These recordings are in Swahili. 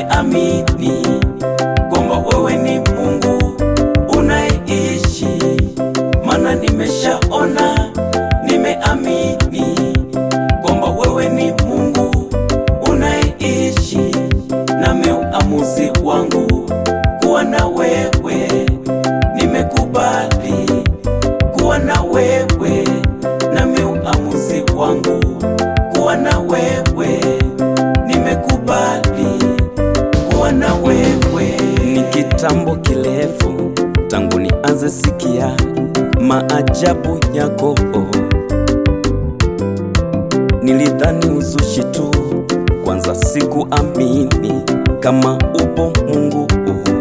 nimeamini kwamba wewe ni Mungu unayeishi, maana nimeshaona, nimeamini kwamba wewe ni Mungu unayeishi, nami uamuzi wangu kuwa na wewe, nimekubali kuwa na wewe, nami uamuzi wangu kuwa na wewe, nimekubali kuwa na wewe. Ni kitambo kirefu tangu nianze sikia maajabu yako, nilidhani uzushi tu, kwanza sikuamini kama upo Mungu.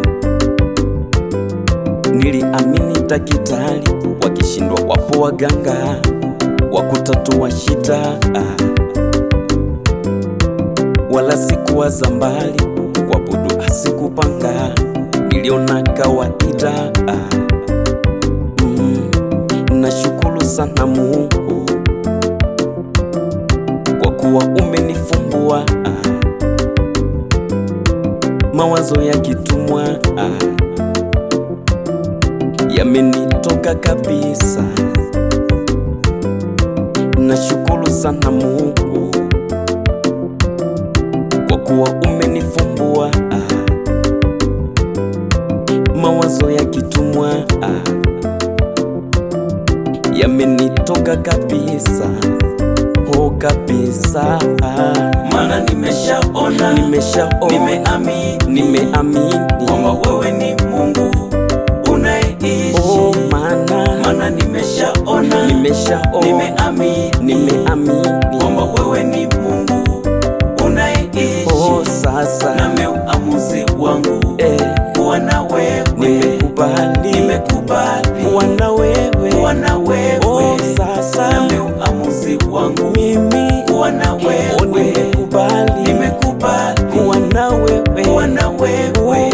Niliamini daktari wakishindwa, wapo waganga wa kutatua shida, wala sikuwaza mbali, kuabudu asikupanga, niliona kawaida. Mm, nashukuru sana Mungu kwa kuwa umenifumbua mawazo ya kitumwa yamenitoka kabisa. Nashukuru sana Mungu kwa kuwa umenifumbua mawazo ya kitumwa yamenitoka kabisa, oh kabisa, Maana nimeshaona, nimeshaona, nimeamini nimeamini kwamba wewe ni Mungu unayeishi. oh, maana Maana nimeshaona, nimeshaona, nimeamini nimeamini kwamba wewe ni Mungu unayeishi. oh, sasa Nami uamuzi wangu eh, kuwa na wewe, nimekubali nimekubali kuwa na wewe kuwa na wewe. oh, sasa Nami uamuzi wangu mimi kuwa na oh, wewe, nimekubali nimekubali kuwa na wewe kuwa na wewe.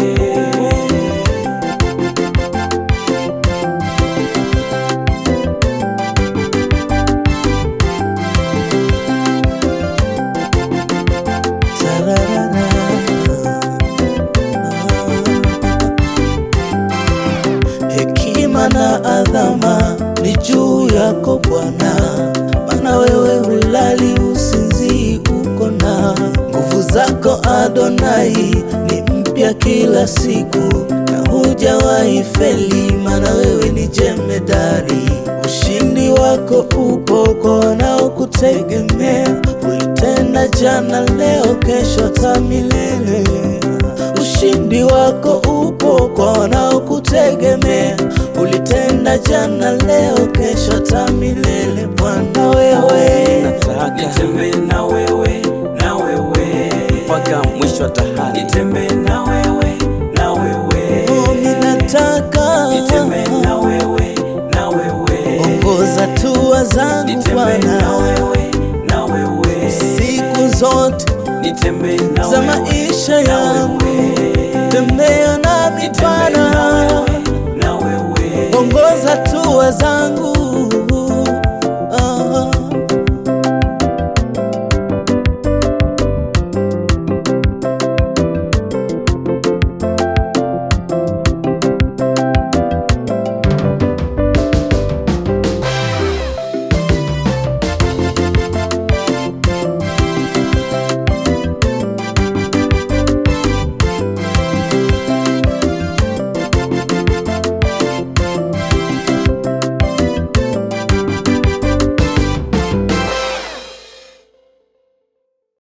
Hekima na adhama ni juu yako Bwana, maana wewe hulali usinzii, uko na nguvu zako Adonai ni mpya kila siku, na hujawahi feli, maana wewe ni jemedari. Ushindi wako upo kwa wanaokutegemea, ulitenda jana, leo, kesho, hata milele. Ushindi wako upo kwa wanaokutegemea, ulitenda jana, leo, kesho, hata milele. Bwana wewe, nataka Nitembee na wewe, na wewe mpaka mwisho wa dahari Nitembee na wewe, na wewe oh, ninataka Nitembee na wewe, na wewe ongoza hatua zangu Nitembee na Bwana, wewe, na wewe siku zote Nitembee na za wewe, maisha na yangu, wewe tembea nami Nitembee na Bwana, wewe, na wewe ongoza hatua zangu